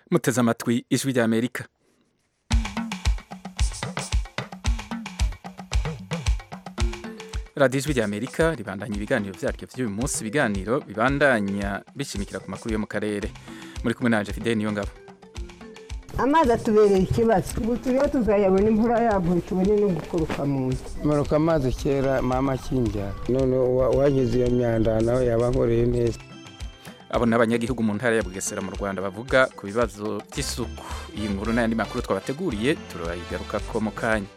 muteze amatwi ijwi rya amerika radiyo ijwi rya amerika ribandanya ibiganiro byaryo by'uyu munsi ibiganiro bibandanya bishimikira ku makuru yo mu karere muri kumwe nanje fideli niyo ngabo amazi atubereye ikibazo ubu turiho tuzayabona imvura yaguye tubone no gukoruka mu nzu manuka amazi kera mama akinjyana none uwagize iyo myanda nawe yaba ankoreye neza abo ni abanyagihugu mu ntara ya bugesera mu rwanda bavuga ku bibazo by'isuku iyi nkuru n'ayandi makuru twabateguriye turayigaruka ko mu kanya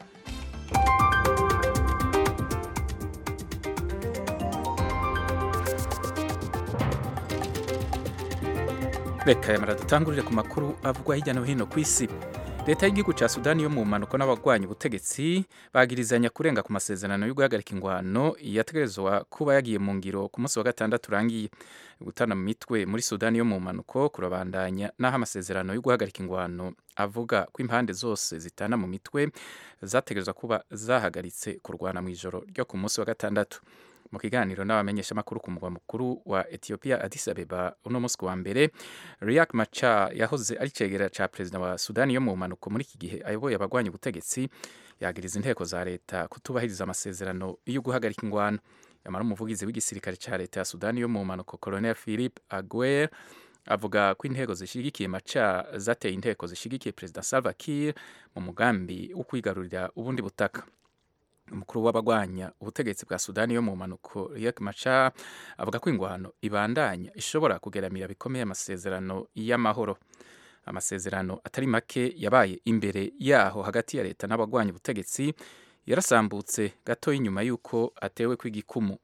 reka yamara dutangurire ku makuru avugwa hirya no hino ku isi leta y'igihugu cya sudani yo mu mpanuka n'abagwanya ubutegetsi bagirizanya kurenga ku masezerano yo guhagarika ingwano yategerezwa kuba yagiye mu ngiro ku munsi wa gatandatu urangiye gutana mu mitwe muri sudani yo mu mpanuko kurabandanya n'aho amasezerano yo guhagarika ingwano avuga ko impande zose zitana mu mitwe zategerezwa kuba zahagaritse kurwana mu ijoro ryo ku munsi wa gatandatu mu kiganiro n'abamenyeshamakuru ku mugwa mukuru wa Ethiopia Addis Abeba uno munsi wa mbere Riek Machar yahoze ari cegera ca perezida wa Sudani yo mu mpanuko muri iki gihe ayoboye abagwanya ubutegetsi yagiriza inteko za leta kutubahiriza amasezerano yo guhagarika ingwano yamara umuvugizi w'igisirikare ca leta ya Sudani yo mu mpanuko Colonel Philip Aguer avuga ko inteko zishigikiye Machar zateye inteko zishigikiye perezida Salva Kiir mu mugambi wo kwigarurira ubundi butaka umukuru w'abagwanya ubutegetsi bwa sudani yo mu mpanuko Riek Machar avuga ko ingwano ibandanya ishobora kugeramira bikomeye amasezerano y'amahoro amasezerano atari make yabaye imbere yaho hagati ya leta n'abagwanya ubutegetsi yarasambutse gato y'inyuma y'uko atewe kw'igikumu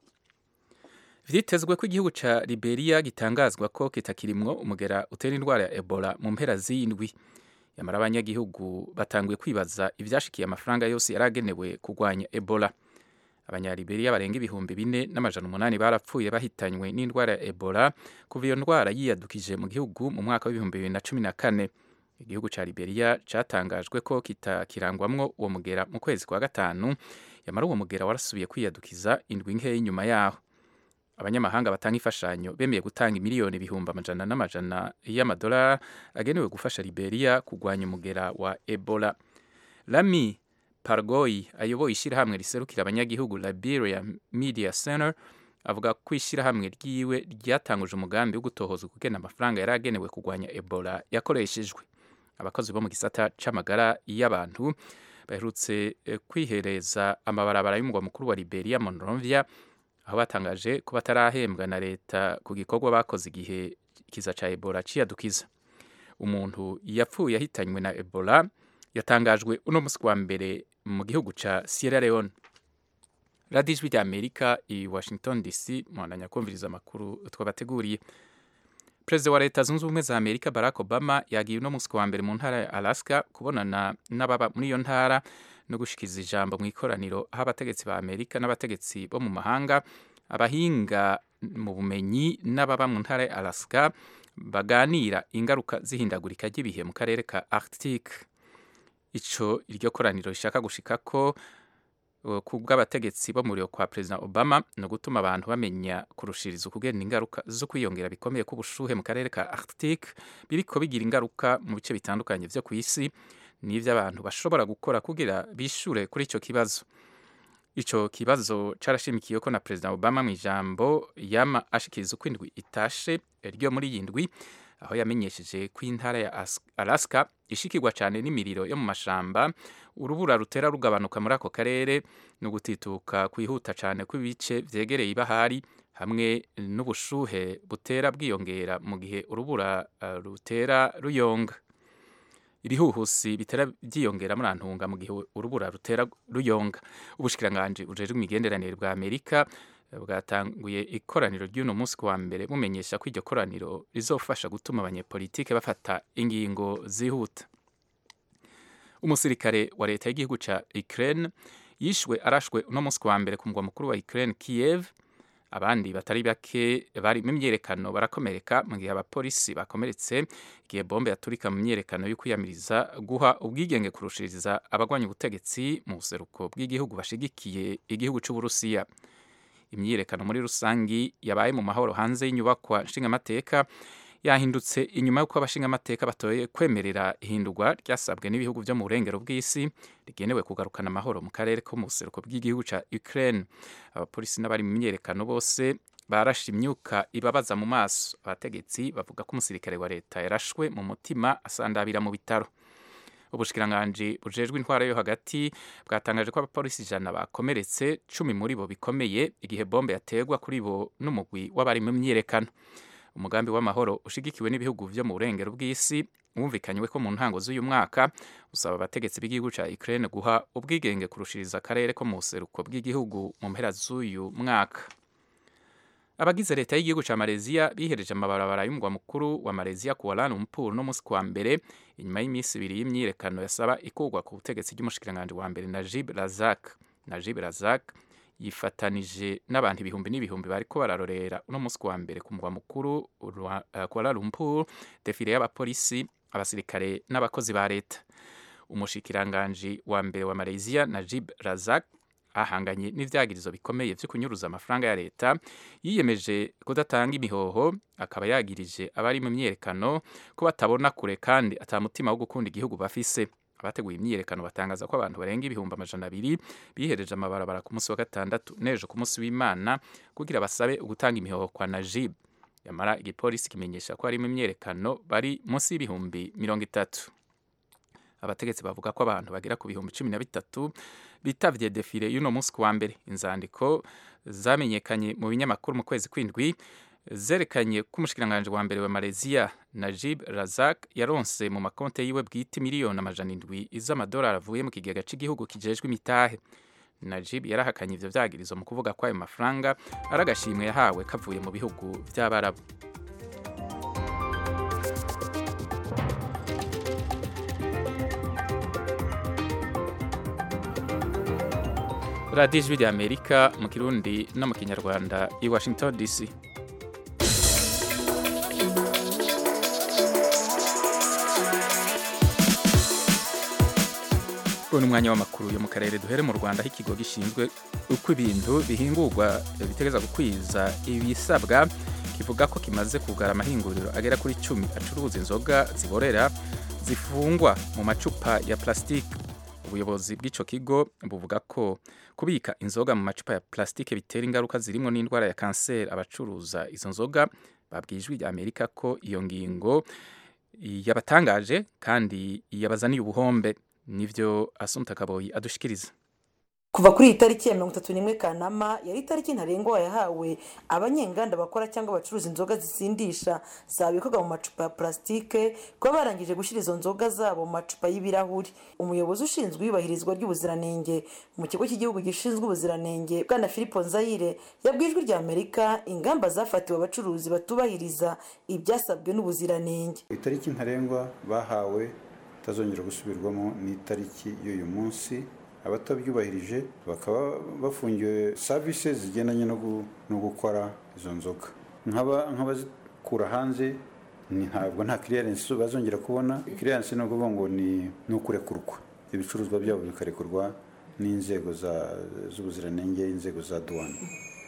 vyitezwe ko igihugu ca Liberia gitangazwa ko kitakirimwo umugera utera indwara ya Ebola mu mpera z'indwi yamara abanyagihugu batanguye kwibaza ivyashikiye amafaranga yose yaragenewe kurwanya Ebola abanyaliberiya barenga ibihumbi bine n'amajana umunani barapfuye bahitanywe n'indwara ya Ebola kuva iyo ndwara yiyadukije mu gihugu mu mwaka w'ibihumbi bibiri na cumi na kane igihugu ca Liberia catangajwe ko kitakirangwamwo uwo mugera mu kwezi kwa gatanu yamara uwo mugera warasubiye kwiyadukiza indwi nkeya inyuma yaho abanyamahanga batanga imfashanyo bemeye gutanga imiliyoni ibihumbi amajana n'amajana y'amadolari agenewe gufasha Liberia kurwanya umugera wa Ebola Lami Pargoy ayoboye ishyirahamwe riserukira abanyagihugu Liberia Media Center avuga ko ishyirahamwe ryiwe ryatanguje umugambi wo gutohoza kugena amafaranga yari agenewe kurwanya Ebola yakoreshejwe abakozi bo mu gisata c'amagara y'abantu baherutse kwihereza amabarabara y'umugwa mukuru wa Liberia Monrovia aho batangaje ko batarahembwa na leta ku gikorwa bakoze igihe ikiza ca Ebola ciyadukiza umuntu yapfuye ahitanywe na Ebola yatangajwe uno musi wa mbere mu gihugu ca Sierra Leone radiyo ijwi rya Amerika i Washington DC muhandanya kumviriza amakuru twabateguriye perezida wa leta zunze ubumwe za Amerika Barack Obama yagiye uno musi wa mbere mu ntara ya Alaska kubonana n'ababa muri iyo ntara no gushikiza ijambo mu ikoraniro aho abategetsi ba Amerika n'abategetsi bo mu mahanga abahinga mu bumenyi n'ababa mu ntara ya Alaska baganira ingaruka z'ihindagurika ry'ibihe mu karere ka Arctic ico iryo koraniro rishaka gushika ko ku bw'abategetsi bo muri kwa perezida Obama no gutuma abantu bamenya kurushiriza ukugenda ingaruka zo kwiyongera bikomeye k'ubushuhe mu karere ka Arctic biriko bigira ingaruka mu bice bitandukanye vyo ku isi n'ivyo abantu bashobora gukora kugira bishure kuri ico kibazo ico kibazo carashimikiye ko na perezida Obama mu ijambo yama ashikiriza uko indwi itashe ryo muri iyi ndwi aho yamenyesheje ko intara ya Alaska ishikirwa cyane n'imiriro yo mu mashamba urubura rutera rugabanuka muri ako karere no gutituka kwihuta cyane kw'ibice vyegereye ibahari hamwe n'ubushuhe butera bwiyongera mu gihe urubura uh, rutera ruyonga ibihuhusi bitera byiyongera muri antunga mu gihe urubura rutera ruyonga ubushikiranganje bujejwe imigenderanire bwa Amerika bwatanguye ikoraniro ry'uno munsi wa mbere bumenyesha ko iryo koraniro rizofasha gutuma abanyepolitike bafata ingingo zihuta umusirikare wa leta y'igihugu ca Ukraine yishwe arashwe uno munsi wa mbere ku mugwa mukuru wa Ukraine Kiev abandi batari bake bari mu myerekano barakomereka mu gihe abapolisi bakomeretse igihe bombe yaturika mu myerekano yo kwiyamiriza guha ubwigenge kurushiriza abagwanya ubutegetsi mu buseruko bw'igihugu bashigikiye igihugu c'Uburusiya imyiyerekano muri rusangi yabaye mu mahoro hanze y'inyubakwa nshingamateka yahindutse inyuma y'uko abashingamateka batoye kwemerera ihindurwa ryasabwe n'ibihugu byo mu burengero bw'isi rigenewe kugarukana amahoro mu karere ko mu buseruko bw'igihugu cya Ukraine abapolisi n'abari mu myiyerekano bose barashe imyuka ibabaza mu maso abategetsi bavuga ko umusirikare wa leta yarashwe mu mutima asandabira mu bitaro ubushikiranganji bujejwe intwara yo hagati bwatangaje ko abapolisi ijana bakomeretse cumi muri bo bikomeye igihe bombe yategwa kuri bo n'umugwi w'abari mu myiyerekano umugambi w'amahoro ushigikiwe n'ibihugu byo mu burengero bw'isi wumvikanywe ko mu ntango z'uyu mwaka usaba abategetsi b'igihugu cya Ukraine guha ubwigenge kurushiriza akarere ko mu buseruko bw'igihugu mu mpera z'uyu mwaka abagize leta y'igihugu cya Malaysia bihereje amabarabara y'umugwa mukuru wa Malaysia ku Kuala Lumpur no musi kwa mbere inyuma y'iminsi ibiri y'imyiyerekano yasaba ikurwa ku butegetsi bw'umushikiranganji wa mbere Najib Razak Najib Razak yifatanije n'abantu ibihumbi n'ibihumbi bariko bararorera uno musi wa mbere ku mugwa mukuru wa uh, Kuala Lumpur defile y'abapolisi abasirikare n'abakozi ba leta umushikiranganji wa mbere wa Malaysia Najib Razak ahanganye n'ivyagirizo bikomeye vyo kunyuruza amafaranga ya leta yiyemeje kudatanga imihoho akaba yagirije abari mu myiyerekano ko batabona kure kandi atamutima wo gukunda igihugu bafise abateguye imyiyerekano batangaza ko abantu barenga ibihumbi amajana abiri bihereje amabarabara ku munsi wa gatandatu n'ejo ku munsi w'imana kugira basabe ugutanga imihoho kwa najib yamara igipolisi kimenyesha ko harimo imyiyerekano bari munsi y'ibihumbi mirongo itatu abategetsi bavuga ko abantu bagera ku bihumbi cumi na bitatu bitavye defile y'uno munsi ku wa mbere inzandiko zamenyekanye mu binyamakuru mu kwezi kw'indwi zerekanye ko umushikiranganji wa mbere wa Malaysia Najib Razak yaronse mu makonte yiwe bwite miliyoni amajana indwi z'amadolari avuye mu kigega cy'igihugu kijejwe imitahe Najib yarahakanye ivyo vyagirizo mu kuvuga ko ayo mafaranga ari agashimwe yahawe kavuye mu bihugu vy'abarabu radiyo ijwi rya amerika mu kirundi no mu kinyarwanda i washington dc uyu ni umwanya w'amakuru yo mu karere duhere mu rwanda aho ikigo gishinzwe uko ibintu bihingurwa bitegeza gukwiza ibisabwa kivuga ko kimaze kugara amahinguriro agera kuri cumi acuruza inzoga ziborera zifungwa mu macupa ya plastique ubuyobozi bw'icyo kigo buvuga ko kubika inzoga mu macupa ya plastique bitera ingaruka zirimo n'indwara ya kanseri abacuruza izo nzoga babwiye ijwi rya amerika ko iyo ngingo yabatangaje kandi yabazaniye ubuhombe nivyo asumta kaboyi adushikiriza kuva kuri iyi tariki ya mirongo itatu n'imwe kanama yari itariki ntarengwa yahawe abanyenganda bakora cyangwa bacuruza inzoga zisindisha zabikwaga mu macupa ya purasitike kuba barangije gushyira izo nzoga zabo mu macupa y'ibirahuri umuyobozi ushinzwe iyubahirizwa ry'ubuziranenge mu kigo cy'igihugu gishinzwe ubuziranenge bwana filipo nzayire yabwiye ijwi rya amerika ingamba zafatiwe abacuruzi batubahiriza ibyasabwe n'ubuziranenge itariki ntarengwa bahawe itazongera gusubirwamo ni itariki y'uyu munsi abatabyubahirije bakaba bafungiwe savisi zigendanye no gukora izo nzoga nk'abazikura hanze ntabwo nta kiriyarensi bazongera kubona kiriyarensi ni ukuvuga ngo ni ukurekurwa ibicuruzwa byabo bikarekurwa n'inzego z'ubuziranenge inzego za duwane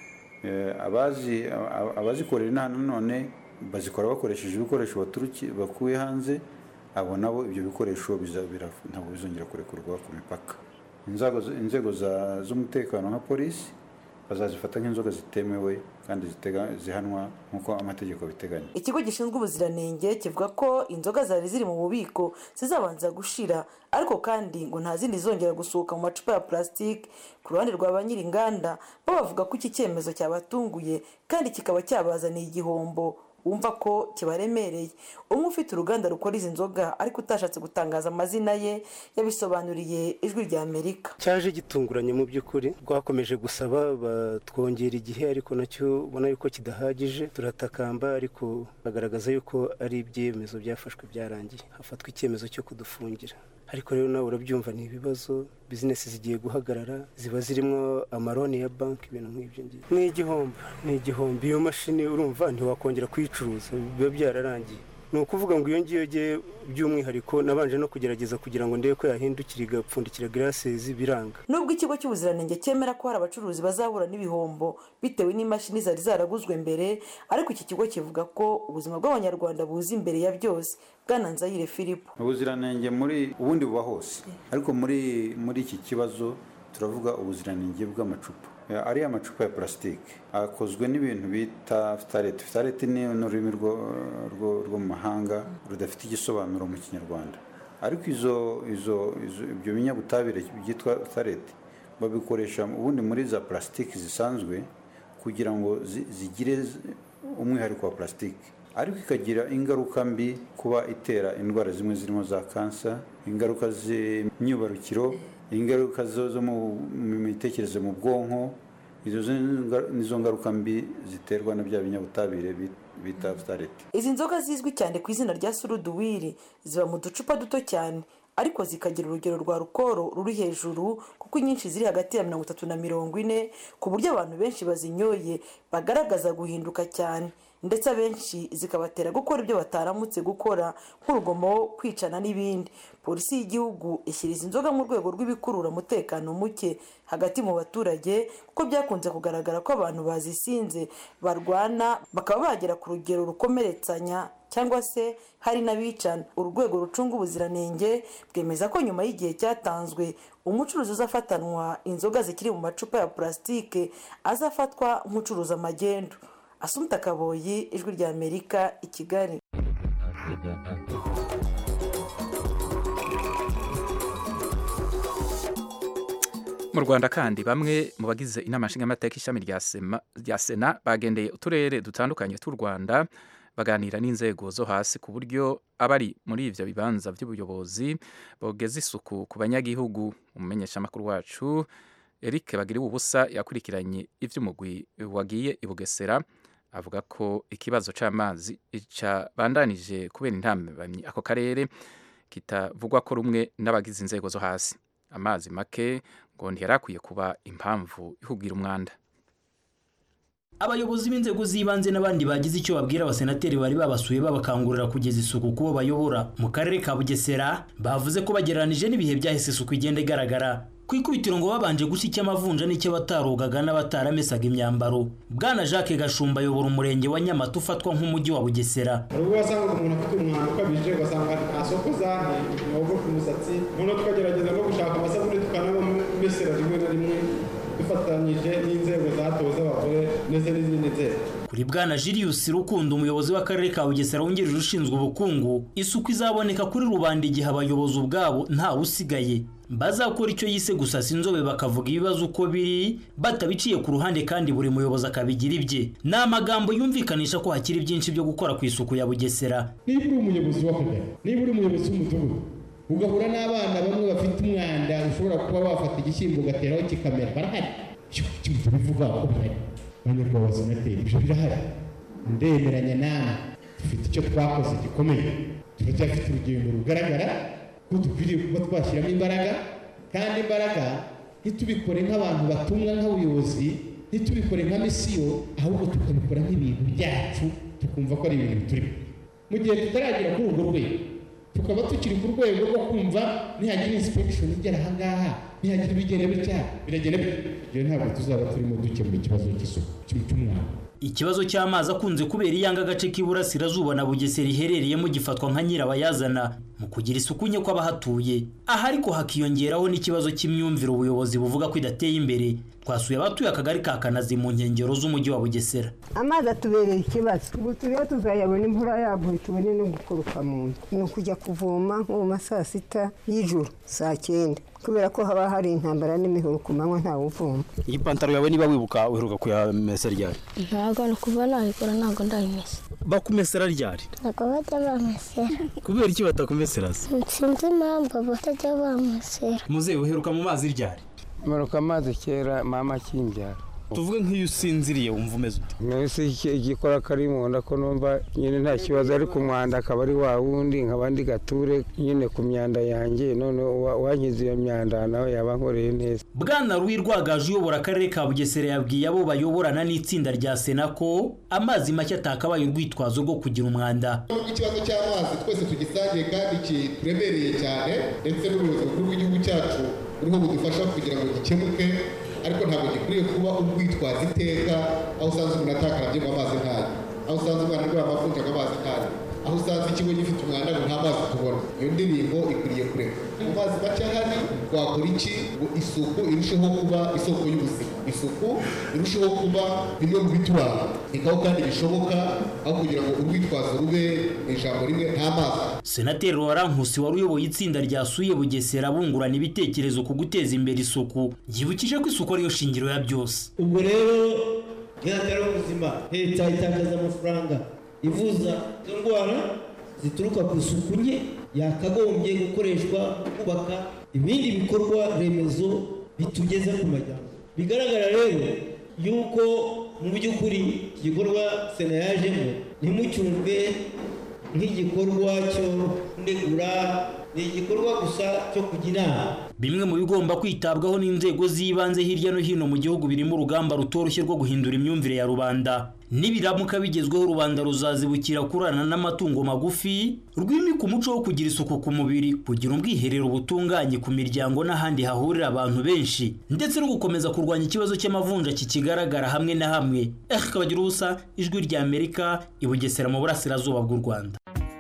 abazikorera inaha nanone bazikora bakoresheje ibikoresho bakuye hanze abo nabo ibyo bikoresho ntabwo bizongera kurekurwa ku mipaka inzego z'umutekano nka polisi bazazifata nk'inzoga zitemewe kandi zihanwa nk'uko amategeko biteganya ikigo gishinzwe ubuziranenge kivuga ko inzoga zari ziri mu bubiko zizabanza gushira ariko kandi ngo nta zindi zongera gusohoka mu macupa ya purasitike ku ruhande rwa ba nyir'inganda bo bavuga ko iki cyemezo cyabatunguye kandi kikaba cyabazaniye igihombo wumva ko kibaremereye umwe ufite uruganda rukora izi nzoga ariko utashatse gutangaza amazina ye yabisobanuriye ijwi rya amerika cyaje gitunguranye mu by'ukuri rwakomeje gusaba batwongera igihe ariko nacyo ubona yuko kidahagije turatakamba ariko bagaragaza yuko ari ibyemezo byafashwe byarangiye hafatwa icyemezo cyo kudufungira ariko rero nawe urabyumva ni ibibazo bizinesi zigiye guhagarara ziba zirimo amaroni ya banki ibintu nk'ibyo ngibyo ni igihombo ni igihombo iyo mashini urumva ntiwakongera kuyicuruza biba byararangiye ni ukuvuga ngo iyo ngiyo ngiye by'umwihariko nabanje no kugerageza kugira ngo ndebe ko yahindukira igapfundikira girasezi biranga nubwo ikigo cy'ubuziranenge cyemera ko hari abacuruzi bazahura n'ibihombo bitewe n'imashini zari zaraguzwe mbere ariko iki kigo kivuga ko ubuzima bw'abanyarwanda buza imbere ya byose bwana nzayire filipo ubuziranenge muri ubundi buba hose ariko muri muri iki kibazo turavuga ubuziranenge bw'amacupa ariya macupa ya purasitike akozwe n'ibintu bita fitarete fitarete ni ururimi rwo mu mahanga rudafite igisobanuro mu kinyarwanda ariko izo izo ibyo binyabutabire byitwa fitarete babikoresha ubundi muri za purasitike zisanzwe kugira ngo zigire umwihariko wa purasitike ariko ikagira ingaruka mbi kuba itera indwara zimwe zirimo za kansa ingaruka z'imyibarukiro ingaruka zo mu mitekerereze mu bwonko izo nizo ngaruka mbi ziterwa na bya binyabutabire bita fitarete izi nzoga zizwi cyane ku izina rya suruduwiri ziba mu ducupa duto cyane ariko zikagira urugero rwa rukoro ruri hejuru kuko inyinshi ziri hagati ya mirongo itatu na mirongo ine ku buryo abantu benshi bazinyoye bagaragaza guhinduka cyane ndetse abenshi zikabatera gukora ibyo bataramutse gukora nk'urugomo kwicana n'ibindi polisi y'igihugu ishyira izi nzoga mu rwego rw'ibikurura umutekano muke hagati mu baturage kuko byakunze kugaragara ko abantu bazisinze barwana bakaba bagera ku rugero rukomeretsanya cyangwa se hari n'abicana urwego rucunga ubuziranenge bwemeza ko nyuma y'igihe cyatanzwe umucuruzi uzafatanwa inzoga zikiri mu macupa ya purasitike azafatwa nk'ucuruza amagendu asumta kaboyi ijwi rya amerika i kigali mu rwanda kandi bamwe mu bagize inama nshingamateka ishami rya sena bagendeye uturere dutandukanye tw'u rwanda baganira n'inzego zo hasi ku buryo abari muri ibyo bibanza by'ubuyobozi bogeza isuku ku banyagihugu umumenyeshamakuru wacu eric bagiriwe ubusa yakurikiranye iby'umugwi wagiye i bugesera avuga ko ikibazo cy'amazi cyabandanije kubera intambamyi ako karere kitavugwa ko rumwe n'abagize inzego zo hasi amazi make ngo ntiyari akwiye kuba impamvu ihugira umwanda abayobozi b'inzego z'ibanze n'abandi bagize icyo babwira abasenateri bari babasuye babakangurira kugeza isuku kubo bayobora mu karere ka bugesera bavuze ko bagereranije n'ibihe byahise isuku igenda igaragara ku ikubitiro ngo babanje gushya icy'amavunja n'icy'abatarogaga n'abatarameshaga imyambaro bwana jacques gashumba ayobora umurenge wa nyamata ufatwa nk'umujyi wa bugesera ubwo wasangaga umuntu afite umwanda ukabije ugasanga nta soko zane ntiwogo ku musatsi noneho tukagerageza no gushaka amasabune tukanabamesera rimwe na rimwe dufatanyije n'inzego zatowe z'abagore ndetse n'izindi nzego kuri bwana Julius Rukundo umuyobozi w'akarere ka Bugesera wungirije ushinzwe ubukungu isuku izaboneka kuri rubanda igihe abayobozi ubwabo ntawe usigaye bazakora icyo yise gusasa inzobe bakavuga ibibazo uko biri batabiciye ku ruhande kandi buri muyobozi akabigira ibye ni amagambo yumvikanisha ko hakiri byinshi byo gukora ku isuku ya Bugesera niba uri umuyobozi w'akagari niba uri umuyobozi w'umudugudu ugahura n'abana bamwe bafite umwanda ushobora kuba wafata igishyimbo ugateraho kikamera barahari icyo bivuga ko bihari banyarwanda senateri ibyo birahari ndemeranya nawe dufite icyo twakoze gikomeye turacyafite urugendo rugaragara ko dukwiriye kuba twashyiramo imbaraga kandi imbaraga ntitubikore nk'abantu batumwa nk'abayobozi ntitubikore nka misiyo ahubwo tukabikora nk'ibintu byacu tukumva ko ari ibintu biturimo mu gihe tutaragera kuri urwo rwego tukaba tukiri ku rwego rwo kumva nihagira insipegishoni igera ahangaha nihagira ibigenda bitya biragenda ibyo ntabwo tuzaba turimo dukemura ikibazo cy'isuku cy'umwana ikibazo cy'amazi akunze kubera iyanga agace k'iburasirazuba na bugesera iherereyemo gifatwa nka nyirabayazana mu kugira isuku nke kw'abahatuye aha ariko hakiyongeraho n'ikibazo cy'imyumvire ubuyobozi buvuga ko idateye imbere twasuye abatuye akagari ka kanazi mu nkengero z'umujyi wa bugesera amazi atubereye ikibazo ubu turiho tuzayabona imvura yaguye tubone no gukoroka mu nzu ni ukujya kuvoma nko mu ma saa sita y'ijoro saa cyenda kubera ko haba hari intambara n'imihoro ku manywa ntawe uvoma iyi pantaro yawe niba wibuka uheruka kuyamesa ryari ntabwo ni kuva nabikora ntabwo ndayimesa bakumesera ryari ntabwo bajya bamesera kubera iki batakumesera se sinzi impamvu batajya bamesera muzehe uheruka mu mazi ryari manuka amazi kera mama akinbyara tuvuge nk'iyo usinziriye wumva umeze ute mbese igikora kari mu nda ko numva nyine nta kibazo ariko umwanda akaba ari wa wundi nkaba ndi gature nyine ku myanda yanjye none uwa- uwankiza iyo myanda nawe yaba ankoreye neza bwana ruwi rwagaje uyobora akarere ka bugesera yabwiye abo bayoborana n'itsinda rya sena ko amazi make atakabaye urwitwazo rwo kugira umwanda nubwo ikibazo cy'amazi twese tugisangiye kandi kituremereye cyane ndetse n'ubuyobozi bukuru bw'igihugu cyacu buriho budufasha kugira ngo gikemuke ariko ntabwo gikwiriye kuba urwitwaza iteka aho usanze umuntu atakarabye ngo amazi ntayo aho usanze umwana arwaye amavunja ngo amazi ntayo aho usanze ikigo gifite umwanda ngo nta mazi tubona iyo ndirimbo ikwiriye kureka mu mazi make ahari twakora iki ngo isuku irusheho kuba isoko y'ubuzima isuku irusheho kuba bimwe mu bituranga ikaho kandi bishoboka aho kugira ngo urwitwazo rube mu ijambo rimwe nta mazi senateri warankusi wari uyoboye itsinda ryasuye bugesera bungurana ibitekerezo ku guteza imbere isuku yibukije ko isuku ariyo shingiro ya byose ubwo rero ntihatari ubuzima leta itakaza amafaranga ivuza izo ndwara zituruka ku isuku nke yakagombye gukoreshwa mu kubaka ibindi bikorwa remezo bitugeza ku majyambere bigaragara rero yuko mu by'ukuri iki gikorwa sena yajemo ntimucyumve nk'igikorwa cyo kunegura ni igikorwa gusa cyo kujya inama bimwe mu bigomba kwitabwaho n'inzego z'ibanze hirya no hino mu gihugu birimo urugamba rutoroshye rwo guhindura imyumvire ya rubanda nibiramuka bigezweho rubanda ruzazibukira kurana n'amatungo magufi rwimika umuco wo kugira isuku ku mubiri kugira ubwiherero butunganye ku miryango n'ahandi hahurira abantu benshi ndetse no gukomeza kurwanya ikibazo cy'amavunja kikigaragara hamwe na hamwe eh kabagira ubusa ijwi rya amerika i bugesera mu burasirazuba bw'u rwanda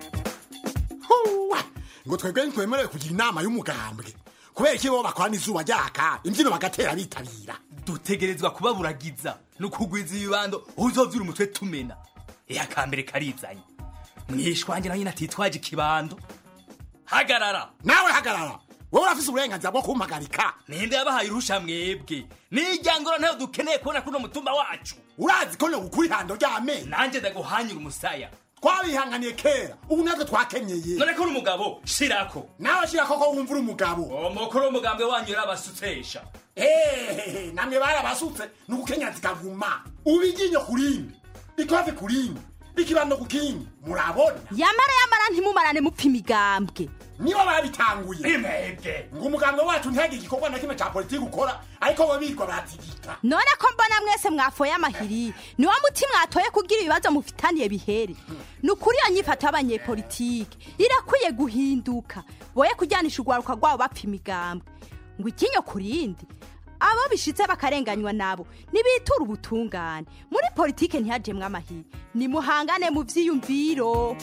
ngo twebwe ntitwemerewe kugira inama y'umugambwe kubera iki bo bakorana izuba ryaka imbyino bagatera bitabira dutegerezwa kubaburagiza no kugwiza ibibando uzovyura umutwe tumena iya kambere karizanye mwishwanje nawe nyine atitwaje ikibando hagarara nawe hagarara wowe urafise uburenganzira bwo kumpagarika ninde yabahaye urusha mwebwe nijyangoro ntayo dukeneye kubona kuno mutumba wacu urazi ko nogukura ihando ry'amenyo nanjye ndaguhanyura umusaya twabihanganiye kera ubu natwe twakenyeye none ko uri umugabo shirako nawe shirako ko wumva uri umugabo umukuru w'umugambwe wanyu yarabasutsesha ehehe namwe barabasutse ni ugukenya zikaguma ubu iryinyo ku rindi ikofi ku rindi ikibando ku kindi murabona yamara yamara ntimumarane mupfa imigambwe nibo babitanguye imebwe ngo umugambwe wacu ntihagire igikorwa na kimwe cya politiki ukora ariko bo birirwa baratigita none ko mbona mwese mwafoye amahiri niwo muti mwatoye kugira ibibazo mufitaniye bihere ni ukuri iyo nyifato y'abanyepolitike irakwiye guhinduka boye kujyanisha urwaruka rwabo bapfa imigambwe ngo ikinyo ku rindi abo bishitse bakarenganywa nabo nibitura ubutungane muri politike ntihajemwe amahiri nimuhangane mu vyiyumviro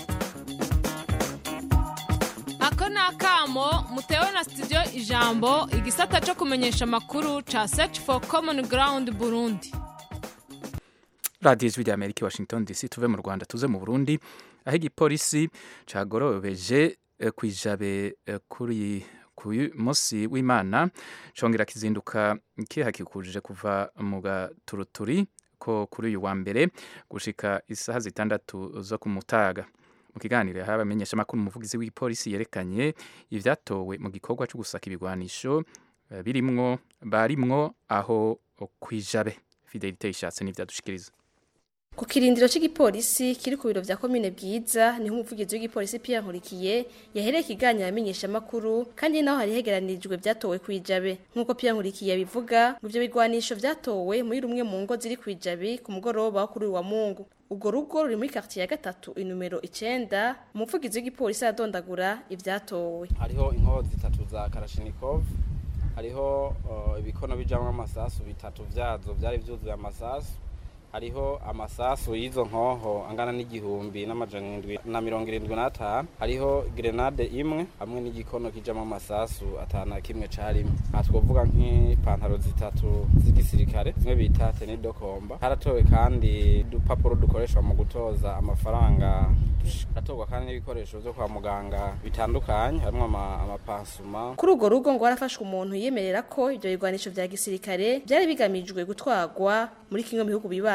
ako ni akamo mutewe na studio ijambo igisata cyo kumenyesha amakuru ca search for common ground burundi radiyo ijwi rya amerika i washington dc tuve mu rwanda tuze mu burundi aho igipolisi cagorobeje eh, kwijabe eh, kuri ku munsi w'imana congera kizinduka kihakikuje kuva mu gaturuturi ko kuri uyu wa mbere gushika isaha zitandatu zo ku mutaga mu kiganiro yahawe abamenyeshamakuru umuvugizi w'igipolisi yerekanye ivyatowe mu gikorwa cyo gusaka ibigwanisho eh, birimwo barimwo aho kwijabe fidelite ishatse n'ivyadushikiriza ku kirindiro cy'igipolisi kiri ku biro vya komine bwiza niho umuvugizi w'igipolisi Pierre Nkurikiye yahereye ikiganiro amenyesha makuru kandi naho hari hegeranirijwe vyatowe kwijabe nkuko Pierre Nkurikiye bivuga ngo ivyo bigwanisho vyatowe muri rumwe mu ngo ziri kwijabe ku mugoroba wo kuri uyu wa Mungu ubwo rugo ruri muri quartier ya gatatu inomero icenda umuvugizi w'igipolisi adondagura ivyatowe hariho inkoho zitatu za Kalashnikov hariho uh, ibikono bijamwo amasasu bitatu vyazo vyari vyuzuye amasasu hariho amasasu y'izo nkoho angana n'igihumbi n'amajana indwi na mirongo irindwi n'atanu hariho grenade imwe hamwe n'igikono kijamo amasasu atanu kimwe carimwe aha twovuga nk'ipantaro zitatu z'igisirikare zimwe bita tenidokomba haratowe kandi udupapuro dukoreshwa mu gutoza amafaranga haratorwa kandi n'ibikoresho vyo kwa muganga bitandukanye harimwo amapansuma kuri urwo rugo ngo harafashwe umuntu yemerera ko ivyo bigwanisho vya gisirikare vyari bigamijwe gutwarwa muri kimwe mu bihugu bibaye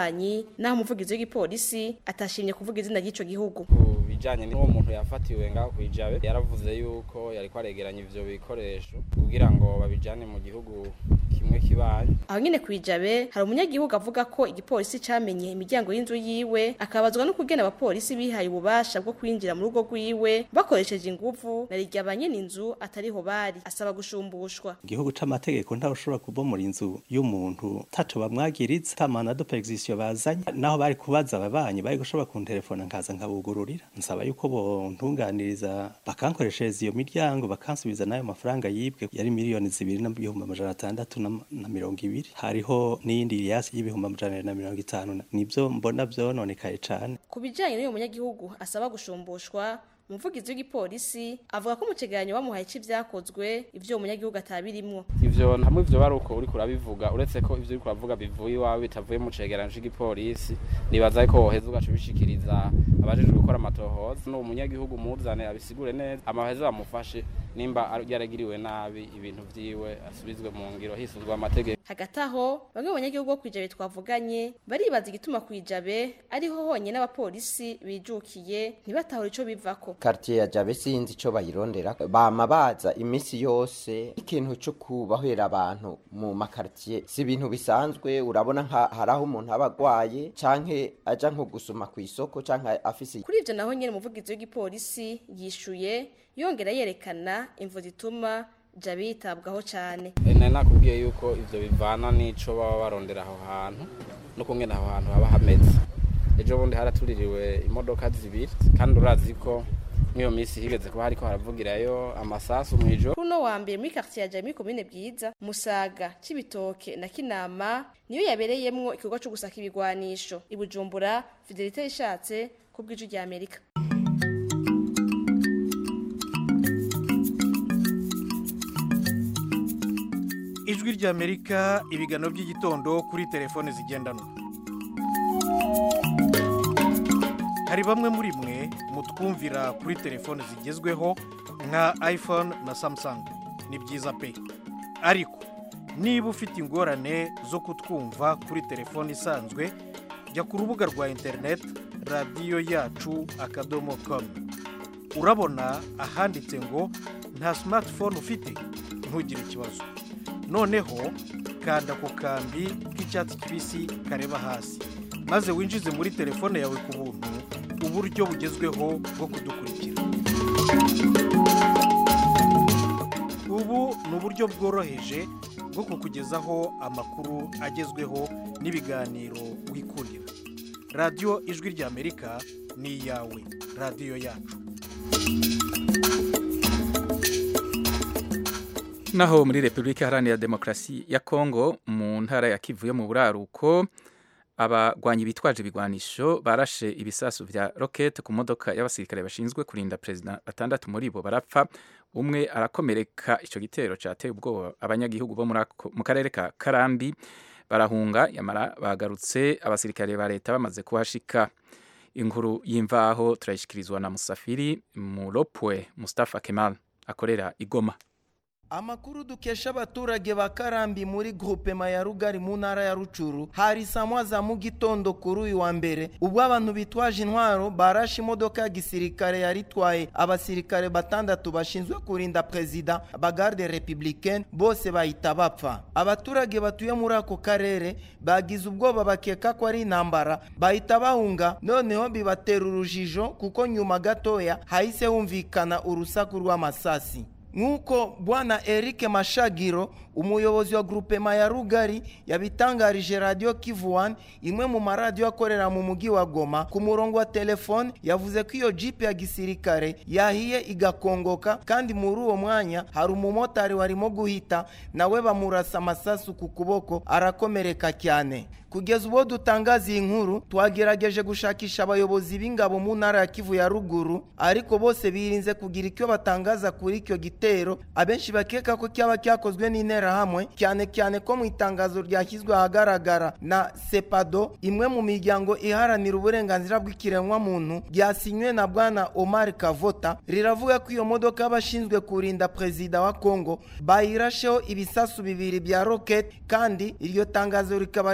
kibanyi naho umuvugizi w'igipolisi atashimye kuvuga izina ry'ico gihugu bijanye n'uwo muntu yafatiwe ngaho kwijabe yaravuze yuko yariko aregeranya ivyo bikoresho kugira ngo babijane mu gihugu kimwe kibanyi aho nyene kwijabe hari umunyagihugu avuga ko igipolisi camenye imiryango y'inzu yiwe akabazwa no kugena abapolisi bihaye ububasha bwo kwinjira mu rugo rwiwe bakoresheje inguvu na rirya ba nyene inzu atariho bari asaba gushumbushwa igihugu c'amategeko ntawe ushobora kubomora inzu y'umuntu taco bamwagiriza ta mandat de perquisition bazanye naho bari kubaza ababanyi bari gushobora kuntelefona nkaza nkabugururira nsaba yuko bontunganiriza bakankoreshereza iyo miryango bakansubiza n'ayo mafaranga yibwe yari miliyoni zibiri n'ibihumbi amajana atandatu na na mirongo ibiri hariho n'iyindi yasi y'ibihumbi amajana abiri na mirongo itanu nibyo mbona vyononekaye cane ku bijanye n'uyu munyagihugu asaba gushumbushwa umuvugizi w'igipolisi avuga ko mu kiganiro bamuhaye c'ivyakozwe ivyo uwo munyagihugu atabirimwo ivyo hamwe ivyo bari uko uriko urabivuga uretse ko ivyo uriko uravuga bivuye iwawe bitavuye mu cegeranyo c'igipolisi nibaza ko woheza ugaca ubishikiriza abajejwe gukora amatohoza n'uwo munyagihugu muzane abisigure neza amaheza bamufashe nimba yaragiriwe nabi ibintu vyiwe asubizwe mu ngiro hisuzwa amategeko hagati aho bamwe mu banyagihugu bo kwijabe twavuganye baribaza igituma kwijabe ariho honyine abapolisi bijukiye ntibatahure ico bivako quartier ya jabe sinzi ico bayirondera bama baza imisi yose ikintu cyo kubahera abantu mu makartier si ibintu bisanzwe urabona nka haraho umuntu aba agwaye canke aja nko gusuma ku isoko canke afise kuri ivyo naho nyene umuvugizi w'igipolisi yishuye yongera yerekana imvo zituma jabe yitabwaho cane nari nakubwiye yuko ivyo bivana n'ico baba barondera aho hantu no kungena aho hantu haba hameze ejo bundi haratuririwe imodoka zibiri kandi urazi ko nk'iyo minsi higeze kuba hariko haravugirayo amasasu mw'ijoro kuno wa mbere muri quartier ya Jami komine bwiza Musaga Cibitoke na Kinama niyo yabereyemwo ikigo cyo gusaka ibigwanisho ibujumbura Fidelite ishatse kubw'iju rya Amerika ijwi ry'amerika ibiganiro by'igitondo kuri telefone zigendanwa hari bamwe muri mwe mutwumvira kuri telefone zigezweho nka iphone na samsung ni byiza pe ariko niba ufite ingorane zo kutwumva kuri telefone isanzwe jya ku rubuga rwa interineti radiyo yacu akadomo komu urabona ahanditse ngo nta simatifone ufite ntugire ikibazo noneho kanda ku kambi k'icyatsi kibisi kareba hasi maze winjize muri telefone yawe ku buntu uburyo bugezweho bwo kudukurikira ubu ni uburyo bworoheje bwo kukugezaho amakuru agezweho n'ibiganiro wikurira radiyo ijwi ry'amerika ni iyawe radiyo yacu naho muri repubulika iharanira demokarasi ya kongo mu ntara ya kivu yo mu buraruko abagwanyi bitwaje ibigwanisho barashe ibisasu vya rokete ku modoka y'abasirikare bashinzwe kurinda perezida batandatu muri bo barapfa umwe arakomereka icyo gitero cyateye ubwoba abanyagihugu bo mu karere ka karambi barahunga yamara bagarutse abasirikare ba leta bamaze kuhashika inkuru y'imvaho turayishyikirizwa na musafiri muropwe mustafa kemal akorera igoma amakuru dukesha abaturage ba karambi muri groupema ya rugari mu ntara ya rucuru hari samwa za mu gitondo kuri uyu wa mbere ubwo abantu bitwaje intwaro barashe imodoka ya gisirikare yari itwaye abasirikare batandatu bashinzwe kurinda perezida bagarde republicaine bose bahita bapfa abaturage batuye muri ako karere bagize ubwoba bakeka ko ari intambara bahita bahunga noneho bibatera urujijo kuko nyuma gatoya hahise humvikana urusaku rw'amasasi nk'uko bwana eric mashagiro umuyobozi wa grupema ya rugari yabitangarije radiyo kivu wani imwe mu maradiyo akorera mu mujyi wa goma ku murongo wa telefone yavuze ko iyo jipe ya gisirikare yahiye igakongoka kandi muri uwo mwanya hari umumotari warimo guhita nawe bamurasa amasasu ku kuboko arakomereka cyane kugeza ubwo dutangaza iyi nkuru twagerageje gushakisha abayobozi b'ingabo mu ntara ya kivu ya ruguru ariko bose birinze kugira icyo batangaza kuri icyo gitero abenshi bakeka ko cyaba cyakozwe n'interahamwe cyane cyane ko mu itangazo ryashyizwe ahagaragara na sepado imwe mu miryango iharanira uburenganzira bw'ikiremwamuntu ryasinywe na bwana omar kavota riravuga ko iyo modoka y'abashinzwe kurinda perezida wa kongo bayirasheho ibisasu bibiri bya roketi kandi iryo tangazo rikaba rivuga ko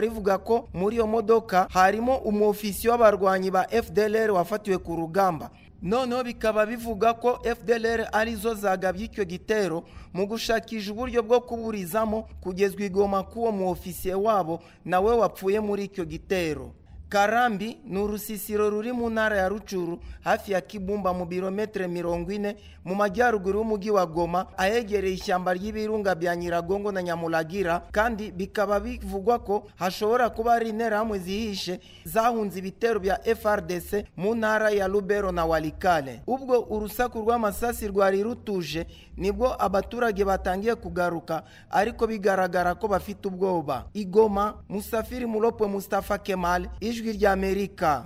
ko muri iyo modoka harimo umwofisiye w'abarwanyi ba fdlr wafatiwe ku rugamba noneho bikaba bivuga ko fdlr arizo zagabye icyo gitero mu gushakisha uburyo bwo kuburizamo kugezwa igoma k'uwo muofisiye wabo nawe wapfuye muri icyo gitero karambi ni urusisiro ruri mu ntara ya rucuru hafi ya kibumba mu birometero mirongo ine mu majyaruguru y'umujyi wa goma ahegereye ishyamba ry'ibirunga bya nyiragongo na nyamuragira kandi bikaba bivugwa ko hashobora kuba hari interahamwe zihishe zahunze ibitero bya frdc mu ntara ya rubero na walikale ubwo urusaku rw'amasasi rwari rutuje nibwo abaturage batangiye kugaruka ariko bigaragara ko bafite ubwoba igoma musafiri muropwe mustafa kemal ijwi ry'amerika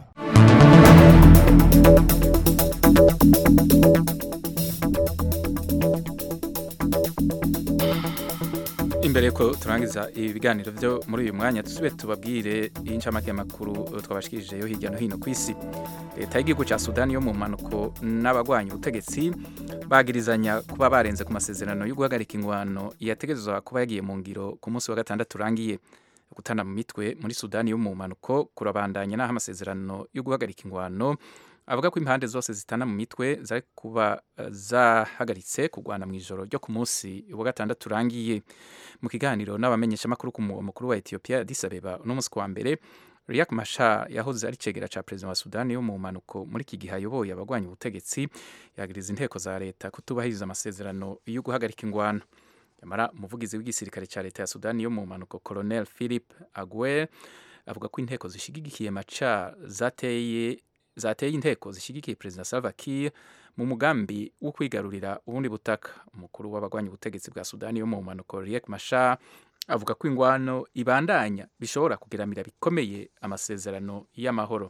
imbere ko turangiza ibiganiro byo muri uyu mwanya dusube tubabwire incamake y'amakuru twabashikirijeyo hirya no hino ku isi leta y'igihugu cya sudani yo mu mpanuko n'abagwanya ubutegetsi bagirizanya kuba barenze ku masezerano yo guhagarika ingwano yategerezwa kuba yagiye mu ngiro ku munsi wa gatandatu urangiye gutana mu mitwe muri sudani yo mu mpanuko kurabandanya n'aho amasezerano yo guhagarika ingwano avuga ko impande zose zitana mu mitwe zari kuba zahagaritse kurwana mu ijoro ryo ku munsi wa gatandatu urangiye mu kiganiro n'abamenyeshamakuru ku mugwa mukuru wa etiyopiya Addis Abeba uno munsi wa mbere Riek Machar yahoze ari cegera ca perezida wa Sudani yo mu mpanuko muri iki gihe ayoboye abagwanya ubutegetsi yagiriza inteko za leta kutubahiriza amasezerano yo guhagarika ingwano yamara umuvugizi w'igisirikare ca leta ya Sudani yo mu mpanuko Colonel Philip Aguer avuga ko inteko zishigikiye Machar zateye zateye inteko zishyigikiye perezida Salva Kiir mu mugambi wo kwigarurira ubundi butaka umukuru w'abagwanya ubutegetsi bwa Sudani yo mu mpanuko Riek Machar avuga ko ingwano ibandanya bishobora kugeramira bikomeye amasezerano y'amahoro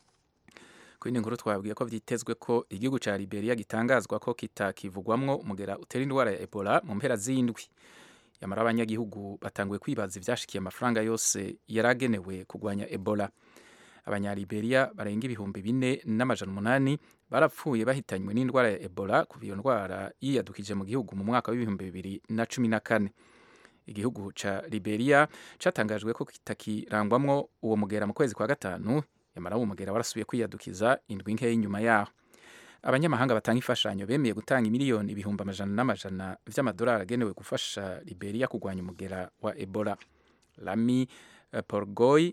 ku yindi nkuru twabwiye ko vyitezwe ko igihugu ca Liberia gitangazwa ko kitakivugwamwo umugera utera indwara ya Ebola mu mpera z'indwi yamara abanyagihugu batanguye kwibaza ivyashikiye amafaranga yose yaragenewe kugwanya Ebola abanyaliberia barenga ibihumbi bine n'amajana umunani barapfuye bahitanywe n'indwara ya ebola kuva iyo ndwara yiyadukije mu gihugu mu mwaka w'ibihumbi bibiri na cumi na kane igihugu ca liberia catangajwe ko kitakirangwamwo uwo mugera mu kwezi kwa gatanu yamara uwo mugera warasubiye kwiyadukiza indwi nkeya inyuma yaho abanyamahanga batanga imfashanyo bemeye gutanga miliyoni ibihumbi amajana n'amajana vy'amadolari agenewe gufasha liberia kurwanya umugera wa ebola lami uh, porgoy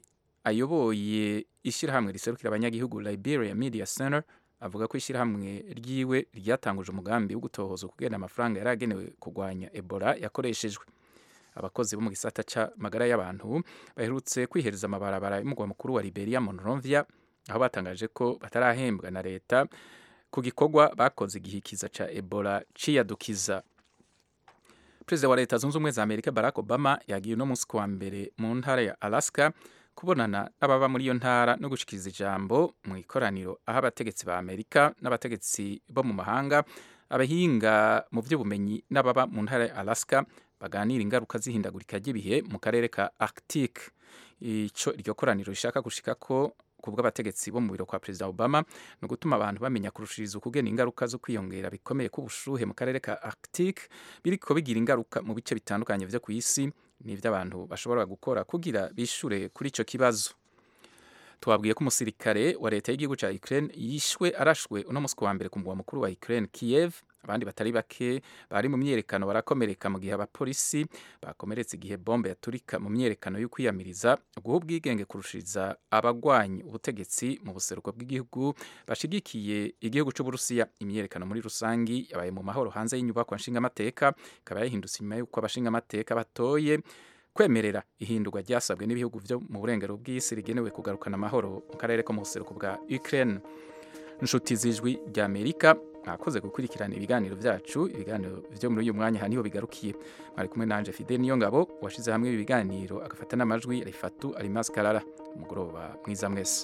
ayoboye ishyirahamwe riserukira abanyagihugu Liberia Media Center avuga ko ishyirahamwe ryiwe ryatanguje umugambi wo gutohoza kugena amafaranga yari agenewe kurwanya Ebola yakoreshejwe abakozi bo mu gisata c'amagara y'abantu baherutse kwihereza amabarabara y'umugwa mukuru wa Liberia Monrovia aho batangaje ko batarahembwa na leta ku gikorwa bakoze igihikiza ca Ebola ciyadukiza Perezida wa Leta Zunze Ubumwe za Amerika Barack Obama yagiye uno munsi kuwa mbere mu ntara ya Alaska kubonana n'ababa muri iyo ntara no gushikiriza ijambo mu ikoraniro aho abategetsi ba Amerika n'abategetsi bo mu mahanga abahinga mu by'ubumenyi n'ababa mu ntara ya Alaska baganira ingaruka z'ihindagurika ry'ibihe mu karere ka Arctic ico iryo koraniro rishaka gushika ko kubwo abategetsi bo mu biro kwa perezida Obama no gutuma abantu bamenya kurushiriza ukugena ingaruka zo kwiyongera bikomeye k'ubushuhe mu karere ka Arctic biriko bigira ingaruka mu bice bitandukanye vyo ku isi n'ivyo abantu bashobora gukora kugira bishure kuri ico kibazo twabwiye ko umusirikare wa leta y'igihugu ca Ukraine yishwe arashwe uno musi wa mbere ku mugwa mukuru wa Ukraine Kiev abandi batari bake bari mu myerekano barakomereka mu gihe abapolisi bakomeretse igihe bombe yaturika mu myerekano yo kwiyamiriza guha ubwigenge kurushiriza abagwanyi ubutegetsi mu buseruko bw'igihugu bashigikiye igihugu c'uburusiya imyerekano muri rusangi yabaye mu mahoro hanze y'inyubako nshingamateka ikaba yahindutse inyuma y'uko abashingamateka batoye kwemerera ihindurwa ryasabwe n'ibihugu byo mu burengero bw'isi rigenewe kugarukana amahoro mu karere ko mu buseruko bwa Ukraine inshuti z'ijwi rya Amerika mwakoze gukurikirana ibiganiro byacu ibiganiro byo muri uyu mwanya haniho bigarukiye mwari kumwe nanje Fidel niyo ngabo washize hamwe ibi biganiro agafata n'amajwi Rifatu Alimas Karara umugoroba mwiza mwese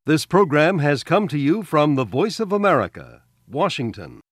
This program has come to you from the Voice of America, Washington.